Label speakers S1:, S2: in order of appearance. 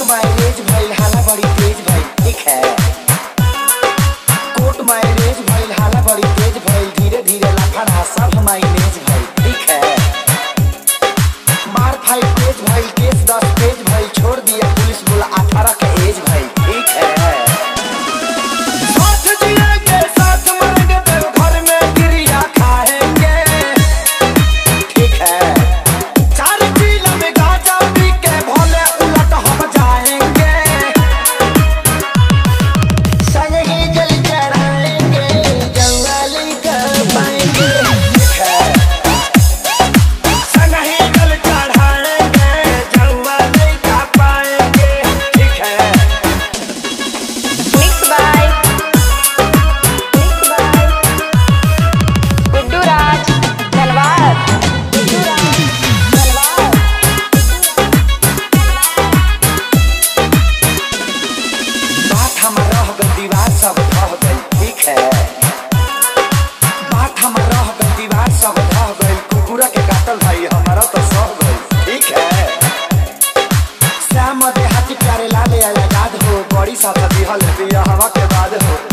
S1: marriage भइल हाला बड़ी तेज भइल ठीक है कोर्ट मैरिज भइल हाला बड़ी तेज भइल धीरे धीरे लफड़ा सब माइनेज भइल ठीक है मार फाइट तेज भइल केस दस पेज भइल छोड़ दिया पुलिस बोला अठारह के एज भइल ठीक है साथ जिएंगे साथ मरेंगे तो घर में गिरिया खाएंगे ठीक है चार चीला में गांजा पी के भोले उलट हम जाएंगे संग ही जल चढ़ाएंगे जवाली कर पाएंगे ठीक है संग ही जल चढ़ाएंगे जवाली कर पाएंगे ठीक है
S2: Mixed by Mixed by Guddu Raj Talwar Guddu Raj Talwar
S1: बात हमर रह गल दीवार सब ढह गई ठीक है बात हमर रह गल दीवार सब ढह गई कुकुरा के काटल भाई हमारा तो सह गई ठीक है श्याम देहाती प्यारे लाले आजाद हो बड़ी साथ दिहल बिया हवा के बाद हो